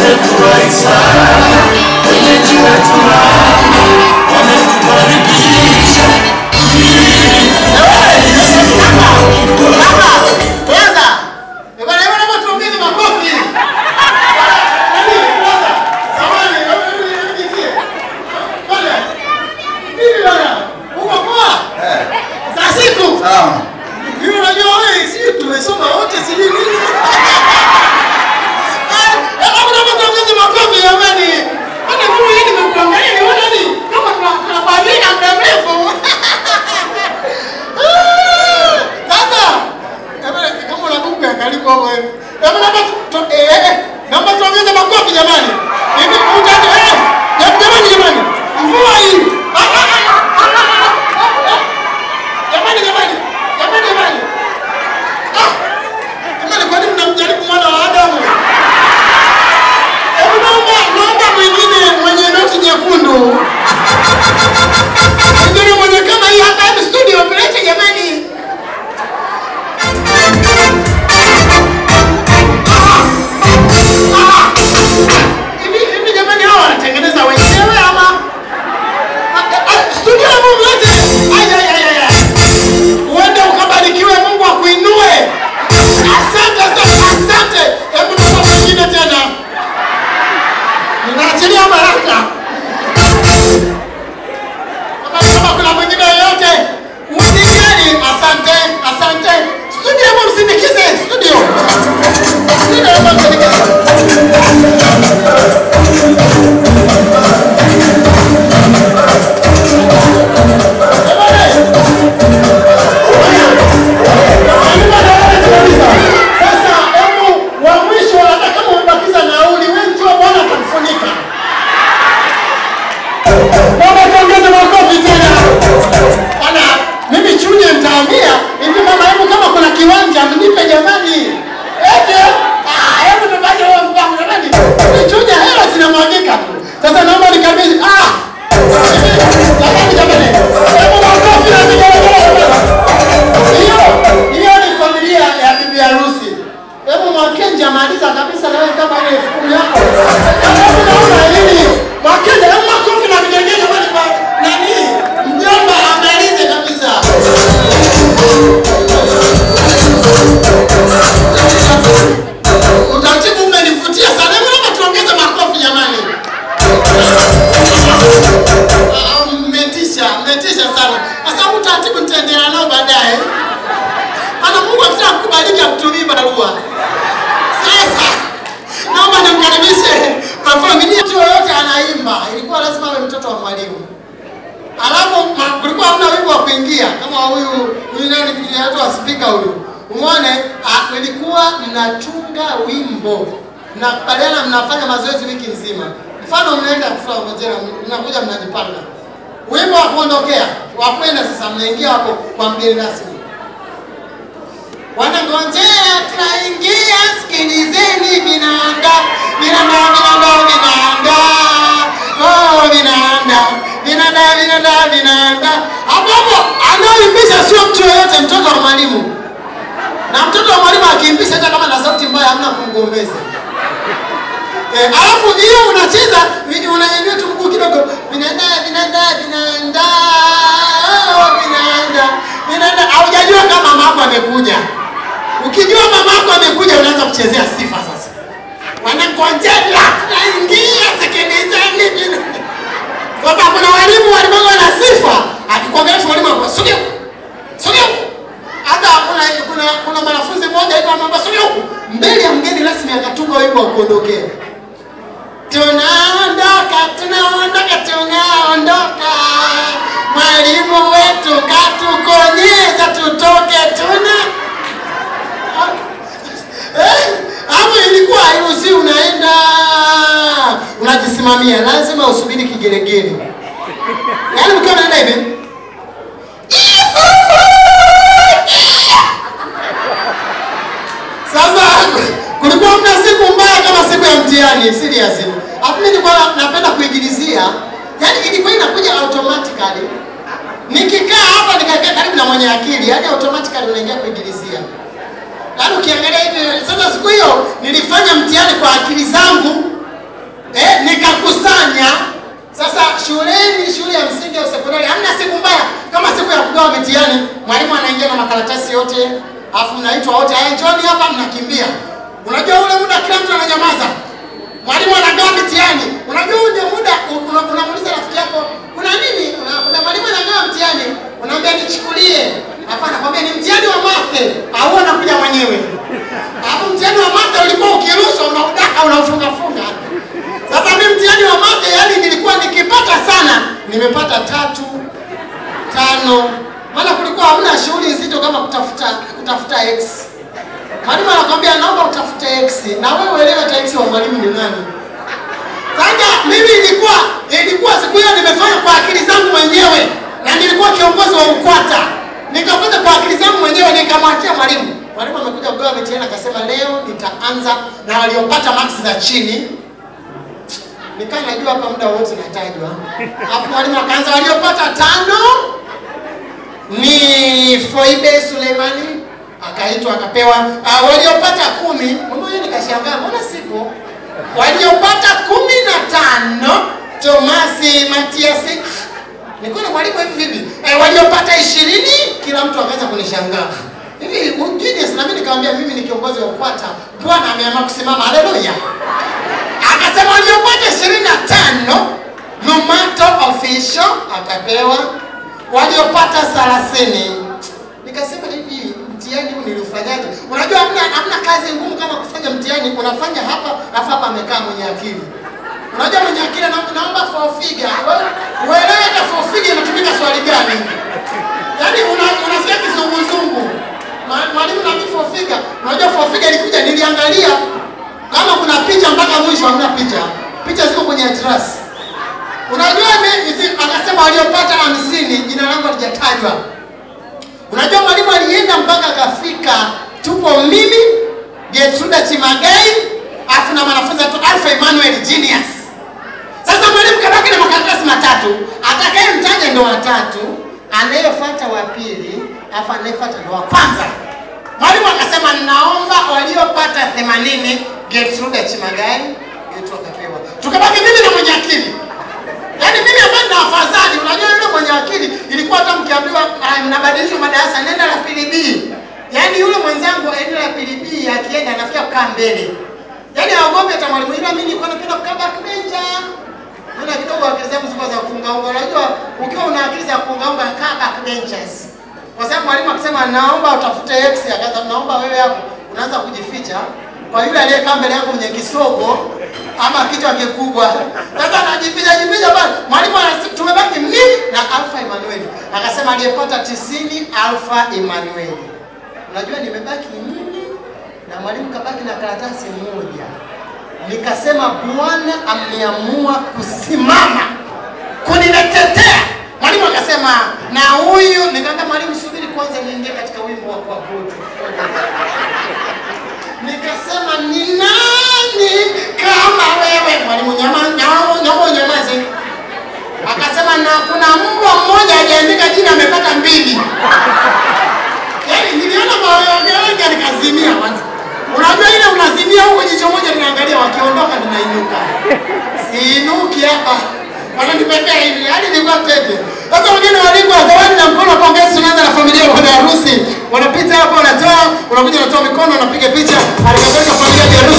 wamefurahi sana, wenyeji wetu nao wametukaribisha. Kwanza, eh, bwana, hebu naomba tuongeze makofi. Nani, kwanza, samahani, hebu- hebu- hebu nitie. Bwana, vipi bwana? Uko poa? Za siku? Hivi unajua wewe, sisi tumesoma wote sijui nini. Eh, eh, hebu naomba tuongeze makofi jamani. Hata mimi hii nimekuangalia niona ni kama tuna- tunabadilika muda mrefu. Ah, Sasa, Hebu, kama una buku ya karibu hapo hivi. Hebu naomba tu- tu- eh, eh, eh, naomba tuongeze makofi jamani. Hivi utatu eh, jam- jamani jamani. Mvua hii. Ah, ah, ah, ah, ah, ah, ah. Jamani jamani. Jamani jamani. Ah. Jamani kwa nini mnamjaribu mwana wa Adamu? Hebu naomba naomba mwingine mwenye noti nyekundu. Mwingine mwenye kama hii hapa hivi studio mlete jamani. Hivi hivi jamani hawa wanatengeneza wenyewe ama Ah, ah, studio hebu mlete. Ay ay ay ay. ay. Uende ukabarikiwe Mungu akuinue. Asante sana, asante. Hebu naomba mwingine tena. Ninaachilia baraka. Kama kama kuna mwingine yoyote, mwingine asante, asante. Studio hebu msindikize, studio. Studio hebu msindikize. Sasa hebu wa mwisho hata kama umebakiza nauli, wewe njoo Bwana atakufunika. Baba tuongeze makofi tena. Bwana, mimi chunye nitaambia hivi mama, hebu kama kuna kiwanja mnipe jamani. Ete, ah, hebu tufanye huo mpango jamani. Mimi chunye hela zinamwagika tu. Sasa naomba nikabidhi. Ah! Jamani jamani. Hebu makofi na vigelegele. Hiyo, hiyo ni familia ya bibi harusi. Hebu Mwakenja maliza kabisa na wewe kama ile elfu kumi yako. Hebu naona hili. Mwakenja, hebu makofi na vigelegele jamani kwa nani? Mjomba amalize kabisa. Utaratibu umenivutia sana. Hebu naomba tuongeze makofi jamani. Ah, Mmetisha, mmetisha sana. Sasa huu utaratibu nitaendelea nao baadaye. Maana Mungu akitaka kukubariki akutumii barua. Sasa naomba nimkaribishe kwa familia. Mtu yoyote anaimba, ilikuwa lazima awe mtoto wa mwalimu. Alafu ma- kulikuwa hamna wimbo wa kuingia kama huyu huyu nani anaitwa speaker huyu. Umeone, ah, ilikuwa mnatunga wimbo. Mnakubaliana mnafanya mazoezi wiki nzima. Mfano mnaenda kufua ngojera, mnakuja mnajipanga. Wimbo wa kuondokea, wa kwenda sasa mnaingia hapo kwa mgeni rasmi. Wanangojea tunaingia, sikilizeni vinanda, vinanda, vinanda, vinanda, oh vinanda, vinanda, vinanda, vinanda. Hapo hapo anaoimbisha sio mtu yoyote, mtoto wa mwalimu. Na mtoto wa mwalimu akiimbisha hata kama na sauti mbaya hamna kumgombeza. Eh, alafu hiyo unacheza vi- unanyanyua tu mguu kidogo, vinanda, vinanda, vinanda, oh, vinanda, vinanda. Haujajua kama mama yako amekuja. Ukijua mama yako amekuja, unaanza kuchezea sifa sasa. Wanangojea tunaingia, sikilizeni vinanda. Sasa kuna walimu walikuwa na sifa, akikuangalia mwalimu hapo, sogea, sogea. Hata kuna kuna kuna mwanafunzi mmoja alikuwa anamwambia sogea huku, mbele ya mgeni rasmi akatunga wimbo wa kuondokea. Tunaondoka, tunaondoka, tunaondoka. Mwalimu wetu katukonyeza tutoke, tuna Eh, hapo ilikuwa hairuhusi, unaenda unajisimamia, lazima usubiri kigelegele. Yaani mkiwa unaenda hivi sasa kulikuwa mna siku mbaya kama siku ya mtihani serious. Hapo mimi nilikuwa na- napenda kuigilizia, yaani ilikuwa inakuja automatically. Nikikaa hapa nikakaa karibu na mwenye akili, yaani automatically unaingia kuigilizia. Yaani ukiangalia hivi sasa siku hiyo nilifanya mtihani kwa akili zangu alafu mnaitwa wote, haya njoni hapa, mnakimbia. Unajua ule muda kila mtu ananyamaza, mwalimu anagawa mitihani. Unajua ule muda u- una- unamuuliza rafiki yako kuna nini, Una- kuna mwalimu anagawa mtihani, unaambia nichukulie. Hapana, nakwambia ni mtihani wa mathe, au anakuja mwenyewe. Alafu mtihani wa mathe ulikuwa ukirushwa unaudaka unaufungafunga. Sasa mimi mtihani wa mathe yani nilikuwa nikipata sana, nimepata tatu tano, maana kulikuwa hamna shughuli nzito kama kutafuta kutafuta x. Mwalimu anakwambia naomba utafute x, na wewe uelewe hata x wa mwalimu ni nani. Sasa mimi ilikuwa ilikuwa siku hiyo nimefanya kwa akili zangu mwenyewe, na nilikuwa kiongozi wa UKWATA, nikafanya kwa akili zangu mwenyewe, nikamwachia mwalimu. Mwalimu amekuja kugawa mitihani, akasema leo nitaanza na waliopata maksi za chini nikaa najua hapa muda wote natajwa. Hapo mwalimu akaanza waliopata tano ni Foibe Suleimani akaitwa akapewa. Uh, waliopata kumi mmoja nikashangaa, mbona sipo? Waliopata kumi na tano Tomasi Matiasi nilikuwa na mwalimu hivi hivi. Eh, waliopata ishirini kila mtu akaanza kunishangaa hivi Genius, na mimi nikamwambia mimi ni kiongozi wa UKWATA, Bwana ameamua kusimama. Haleluya! akasema waliopata ishirini na tano Lumato official akapewa, waliopata thelathini. Nikasema hivi mtihani huu niliufanyaje? Unajua hamna hamna kazi ngumu kama kufanya mtihani, unafanya hapa afu hapa amekaa mwenye akili. Unajua mwenye akili naomba, naomba four figure. Wewe uelewe hata four figure inatumika swali gani? Yaani una, unasikia kizunguzungu. Ma- Mwalimu na mimi four figure. Unajua four figure ilikuja niliangalia kama kuna picha mpaka mwisho hamna picha. Picha ziko kwenye address. Unajua mimi si- akasema waliopata hamsini jina langu halijatajwa. Unajua mwalimu alienda mpaka akafika, tupo mimi Getruda Chimagai afu na mwanafunzi tu Alpha Emmanuel Genius. Sasa mwalimu kabaki na makaratasi matatu, atakayemtaja ndo watatu, anayefuata wa pili, afu anayefuata ndo wa kwanza. Mwalimu akasema naomba waliopata 80 Getruda Chimagai, Getruda akapewa. Tukabaki mimi na mwenye akili. Yaani mimi ambaye nina afadhali, unajua yule mwenye akili ilikuwa hata mkiambiwa ah, mnabadilishwa madarasa nenda la pili B. Yaani yule mwenzangu aende la pili B akienda anafika kukaa mbele. Yaani haogopi hata mwalimu ila mimi nilikuwa napenda kukaa backbencha. Mimi kidogo akili zangu zilikuwa za kuunga unga. Unajua ukiwa una akili za kuunga unga kaa backbenchers. Kwa sababu mwalimu akisema naomba utafute X akaanza naomba wewe hapo unaanza kujificha kwa yule aliyekaa mbele yako mwenye kisogo ama kichwa kikubwa. Sasa anajificha jificha pale. Mwalimu anasema tumebaki mimi na Alpha Emmanuel. Akasema aliyepata 90 Alpha Emmanuel. Unajua nimebaki mimi na mwalimu kabaki na karatasi moja. Nikasema Bwana ameamua kusimama kunitetea. Mwalimu akasema na huyu, nikaambia mwalimu, subiri kwanza niingie katika wimbo wa kuabudu. Nikasema ni nani kama wewe? Mwalimu nyama nyama nyama nyamaze. Akasema na kuna mbwa mmoja hajaandika jina amepata mbili. Yaani niliona mawe wengi nikazimia kwanza. Unajua ile unazimia huko jicho moja linaangalia wakiondoka ninainuka. Siinuki hapa. Wananipepea hivi, hadi nilikuwa tete. Sasa wengine walikuwa zawadi na mkono wa pongezi tunaanza na familia ya bwana harusi. Wanapita hapo wanatoa, unakuja unatoa mikono unapiga picha. Alikadhalika familia ya harusi